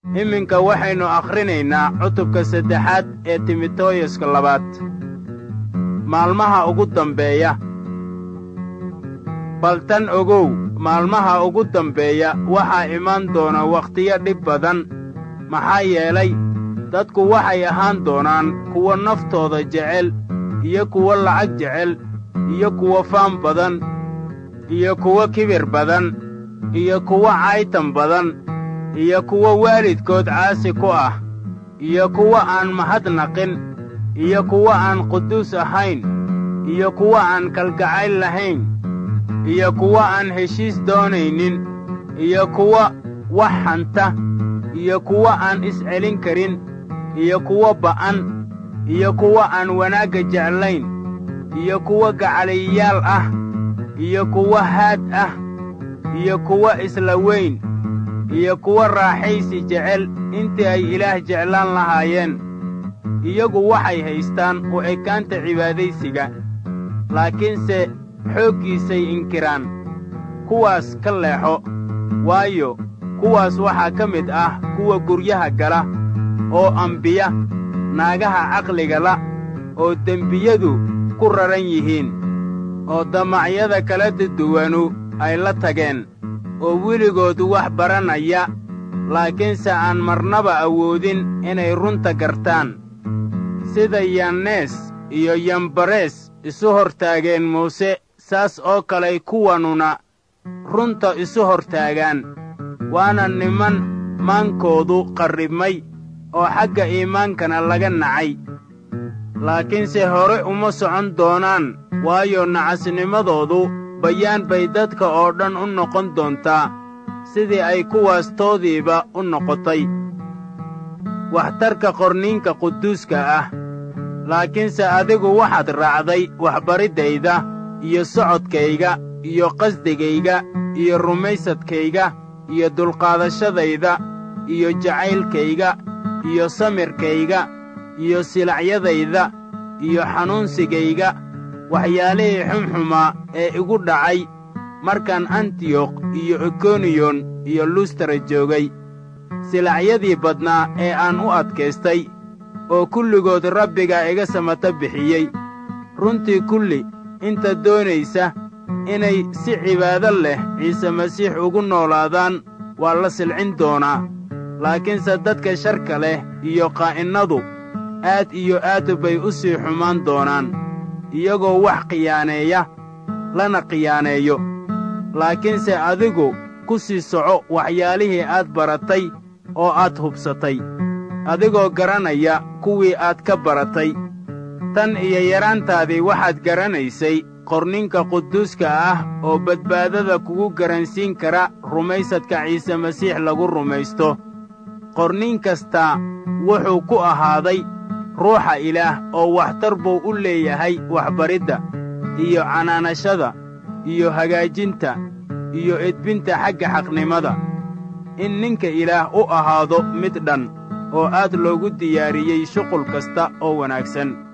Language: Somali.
iminka waxaynu akhrinaynaa cutubka saddexaad ee timoteyuska labaad maalmaha ugu dambeeya bal tan ogow maalmaha ugu dambeeya waxaa imaan doona wakhtiyo dhib badan maxaa yeelay dadku waxay ahaan doonaan kuwo naftooda jecel iyo kuwo lacag jecel iyo kuwo faan badan iyo kuwo kibir badan iyo kuwo caytan badan iyo kuwo waalidkood caasi ku ah iyo kuwo aan mahadnaqin iyo kuwo aan quduus ahayn iyo kuwo aan kalgacayl lahayn iyo kuwo aan heshiis doonaynin iyo kuwo wax hanta iyo kuwo aan iscelin karin iyo kuwo ba'an iyo kuwo aan wanaagga jeclayn iyo kuwo gacaliyayaal ah iyo kuwo haad ah iyo kuwo isla weyn iyo kuwo raaxaysi jecel intii ay ilaah jeclaan lahaayeen iyagu waxay haystaan u ekaanta cibaadaysiga laakiinse xooggiisay inkiraan kuwaas ka leexo waayo kuwaas waxaa ka mid ah kuwa guryaha gala oo ambiya naagaha caqliga la oo dembiyadu ku raran yihiin oo damacyada kala duduwanu ay la tageen oo weligoodu wax baranaya laakiinse aan marnaba awoodin inay runta gartaan sida yannees iyo yambarees isu hortaageen muuse saas oo kaley kuwanuna runta isu hortaagaan waana niman maankoodu qarribmay oo xagga iimaankana laga nacay laakiinse hore uma socon doonaan waayo nacasnimadoodu bayaan bay dadka oo dhan u noqon doontaa sidii ay kuwaas toodiiba u noqotay waxtarka qorniinka quduuska ah laakiinse adigu waxaad raacday waxbariddayda iyo socodkayga iyo qasdigayga iyo rumaysadkayga iyo dulqaadashadayda iyo jacaylkayga iyo samirkayga iyo silacyadayda iyo xanuunsigayga waxyaalihii xumxumaa ee igu dhacay markaan antiyokh iyo ikoniyon iyo lustara joogay silacyadii badnaa ee aan u adkaystay oo kulligood rabbiga iga samata bixiyey runtii kulli inta doonaysa inay si cibaado leh ciise masiix ugu noolaadaan waa la silcin doonaa laakiinse dadka sharka leh iyo qaa'innadu aad iyo aad bay u sii xumaan doonaan iyagoo wax khiyaaneeya lana khiyaaneeyo laakiinse adigu ku sii soco waxyaalihii aad baratay oo aad hubsatay adigoo garanaya kuwii aad ka baratay tan iyo yaraantaadii waxaad garanaysay qorninka quduuska ah oo badbaadada kugu garansiin kara rumaysadka ciise masiix lagu rumaysto qornin kastaa wuxuu ku ahaaday ruuxa ilaah oo waxtar buu u leeyahay waxbaridda iyo canaanashada iyo hagaajinta iyo edbinta xagga xaqnimada in ninka ilaah u ahaado mid dhan oo aad loogu diyaariyey shuqul kasta oo wanaagsan